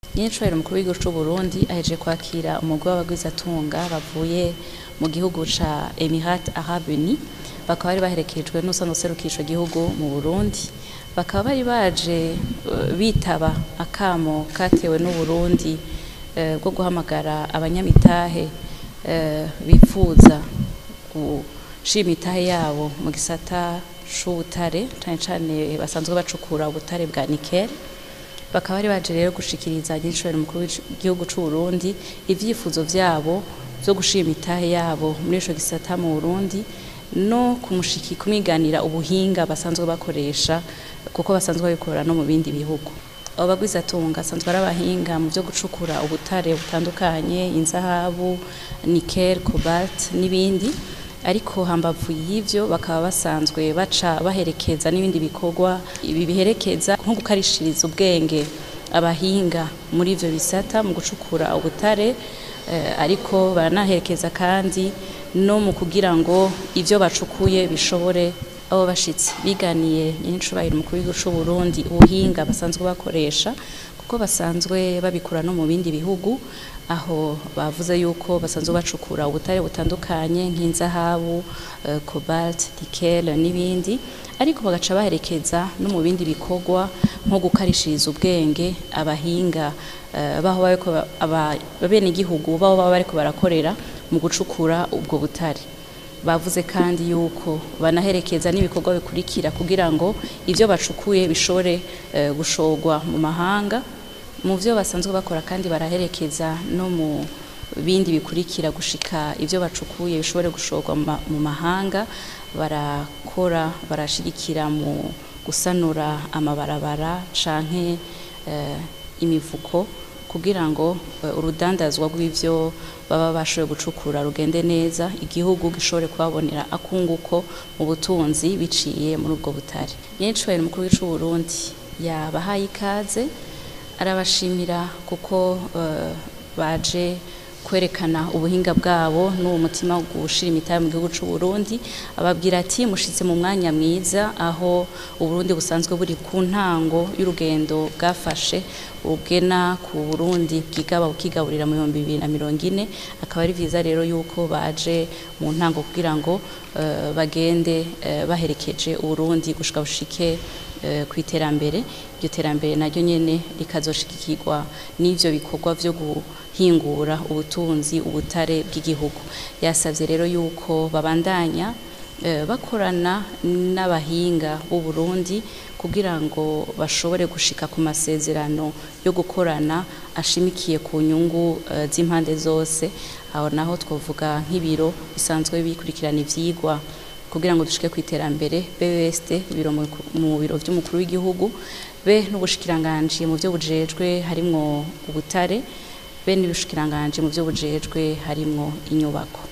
nyinicubahiro umukuru w'igihugu c'u Burundi aheje kwakira umugwi w'abagwizatunga bavuye mu gihugu ca Emirat Arabes Unis bakaba bari baherekejwe n'usanzwe userukira ico gihugu mu Burundi bakaba bari baje uh, bitaba akamo katewe n'u Burundi uh, bwo guhamagara abanyamitahe uh, bipfuza gushira imitahe yabo mu gisata c'ubutare cane cane basanzwe bacukura ubutare bwa nickel bakaba bari baje rero gushikiriza nyinshobora mukuru w'igihugu c'u Burundi ivyifuzo vyabo vyo gushira imitahe yabo muri ico gisata mu Burundi no kumushiki kumwiganira ubuhinga basanzwe bakoresha kuko basanzwe babikora no mu bindi bihugu abo bagwizatunga asanzwe ari abahinga mu vyo gucukura ubutare butandukanye inzahabu nickel cobalt n'ibindi ariko hambavu y'ivyo bakaba basanzwe baca baherekeza n'ibindi bikorwa ibi biherekeza nko gukarishiriza ubwenge abahinga muri ivyo bisata mu gucukura ubutare eh, ariko baranaherekeza kandi no mu kugira ngo ivyo bacukuye bishobore abo bashitsi biganiye nyinicubahiro umukuru w'igihugu c'u Burundi ubuhinga basanzwe bakoresha kuko basanzwe babikura no mu bindi bihugu aho bavuze yuko basanzwe bacukura ubutare butandukanye nk'inzahabu uh, cobalt nickel n'ibindi ariko bagaca baherekeza no mu bindi bikorwa nko gukarishiriza ubwenge abahinga uh, baho bariko abenegihugu baho baba bariko barakorera mu gucukura ubwo butare bavuze kandi yuko banaherekeza n'ibikorwa bikurikira kugira ngo ivyo bacukuye bishobore uh, gushorwa mu mahanga mu vyo basanzwe bakora kandi baraherekeza no mu bindi bikurikira gushika ivyo bacukuye bishobore gushorwa mu mahanga barakora barashigikira mu gusanura amabarabara canke uh, imivuko kugira ngo uh, urudandazwa rw'ivyo baba bashoboye gucukura rugende neza igihugu gishobore kubabonera akunguko mu butunzi biciye muri ubwo butare nyenicubahiro umukuru w'icu Burundi yabahaye ikaze arabashimira kuko uh, baje kwerekana ubuhinga bwabo n'uwo mutima wo gushira imitahe mu gihugu c'u Burundi ababwira ati mushitse mu mwanya mwiza aho Uburundi busanzwe buri ku ntango y'urugendo bwafashe ubwena ku Burundi bwigaba bukigaburira mu 2040 akaba ari vyiza rero yuko baje mu ntango kugira ngo uh, bagende uh, baherekeje Uburundi gushika bushike ku iterambere iryo terambere naryo nyene rikazoshigikirwa n'ivyo bikorwa vyo guhingura ubutunzi ubutare bw'igihugu yasavye rero yuko babandanya bakorana n'abahinga b'u Burundi kugira ngo bashobore gushika ku masezerano yo gukorana ashimikiye ku nyungu z'impande zose aho naho twovuga nk'ibiro bisanzwe bikurikirana ivyigwa kugira ngo dushike ku iterambere BBST biro mu biro vy'umukuru w'igihugu be n'ubushikiranganje mu byo bujejwe harimwo ubutare be n'ubushikiranganje mu byo bujejwe harimwo inyubako